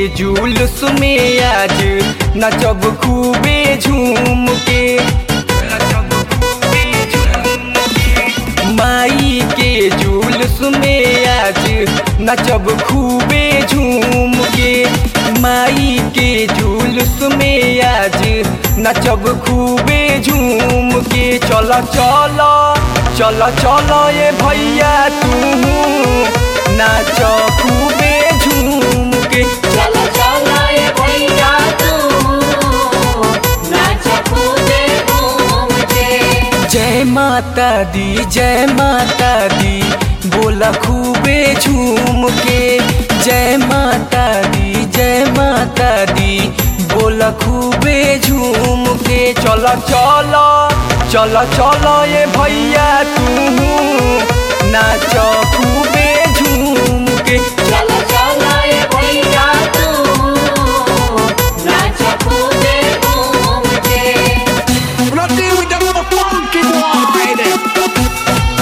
जुलूस में आज नचब खूबे झूम के नचब खूबे झूम के माई के जुलूस में आज नचब खूबे झूम के माई के जुलूस में आज नचब खूबे झूम के चल चल चल चल ये भैया तू नाच खूबे झूम के चलो चलो ये भैया तू नाच कूदे घूम के जय माता दी जय माता दी बोला खूबे झूम के जय माता दी जय माता दी बोला खूबे झूम के चल चल चल चल ये भैया तू नाच खूबे झूम के चलो चलो ये भैया तू नाच कूदे घूम के When I deal with them other funky boy, baby.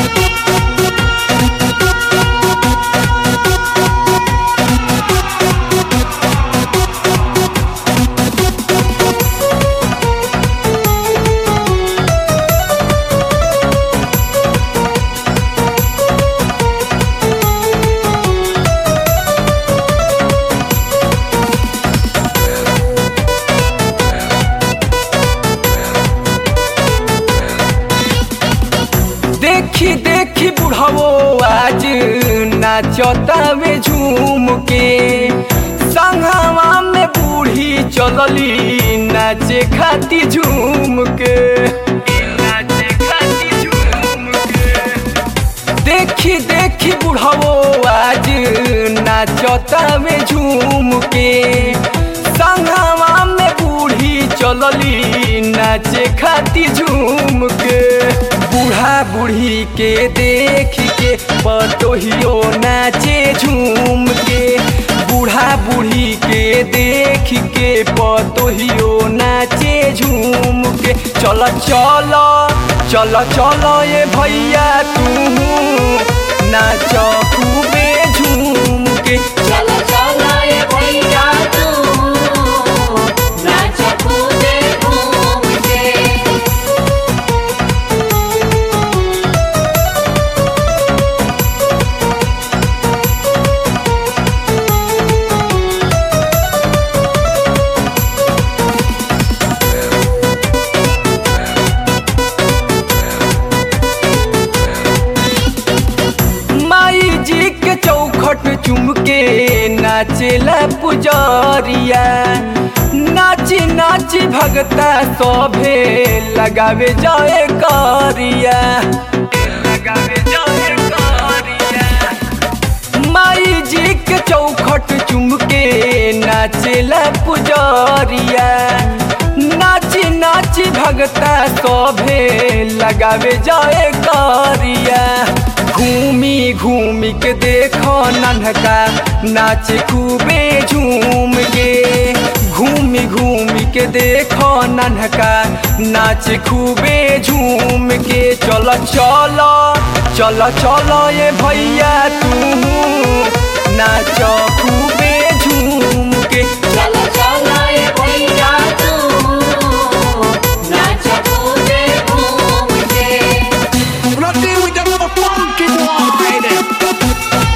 देखी देखी बुढ़ावो आज नाचतावे झूम के संघवा में बूढ़ी चलली नाचे खाती झूम के नाचे खाती झूम के देखी देखी बुढ़ावो आज नाचतावे झूम के संघवा में बूढ़ी चलली नाचे खाती झूम के बूढ़ा बूढ़ी के देख के पतोहियो नाचे झूम के बूढ़ा बूढ़ी के देख के पतोहियो नाचे झूम के चल चल चल चल ये भैया तू नाच खूबे झूम के चलो चलो ये भैया तू नाच कूदे घूम के माई जी के चौखट चुम के नाचेला पुजरिया नाची नाची भगता सभे लगावे जाए करिया लगावे जाए करिया माई जी के चौखट चुम के नाचेला पुजरिया नाची नाची भगता सभे लगावे जाए करिया घूमी घूमी के देखो नन्हका नाच खूबे झूम के घूमी घूमी के देखो नन्हका नाच खूबे झूम के चल चल चल चल ये भैया तू नाच खूबे झूम के चलो चलो ये भैया तू नाच कूदे घूम के When I deal with them other funky boy, baby.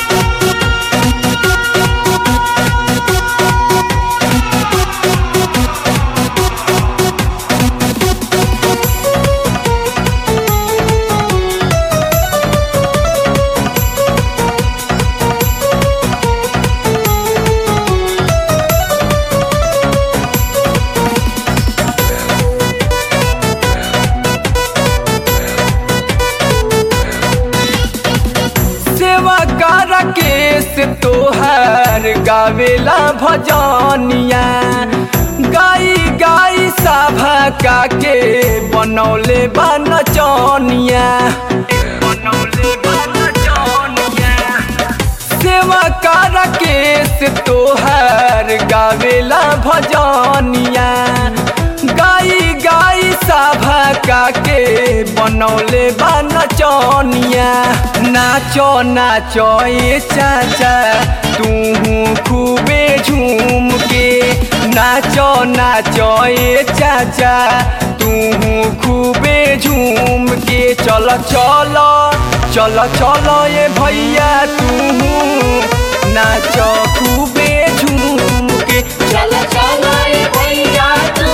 सेवा कर केस तोहर गावेला भजनिया गाई गाई सभा का के बनौले बा नचनिया बनौले बा नचनिया सेवा कर केस तोहर गावेला भजनिया गाई गाई सभा का के बनौले बा नचनिया ना नाचो नाचो ए चाचा तू खूबे झूम के नाचो नाचो ए चाचा तू खूबे झूम के चल चल चल चल ए भैया तू नाचो खूबे झूम के चलो चलो ये भैया तू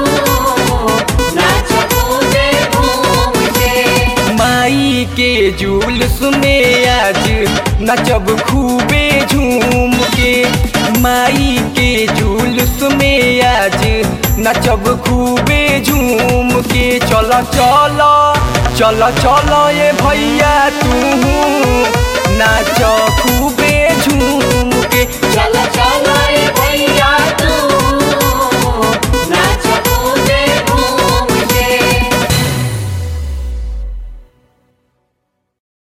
नाच कूदे घूम के माई के जुलूस में आज नचब खूबे झूम के माई के जुलूस में आज नचब खूबे झूम के चल चल चल चल ये भैया तू नाच खूबे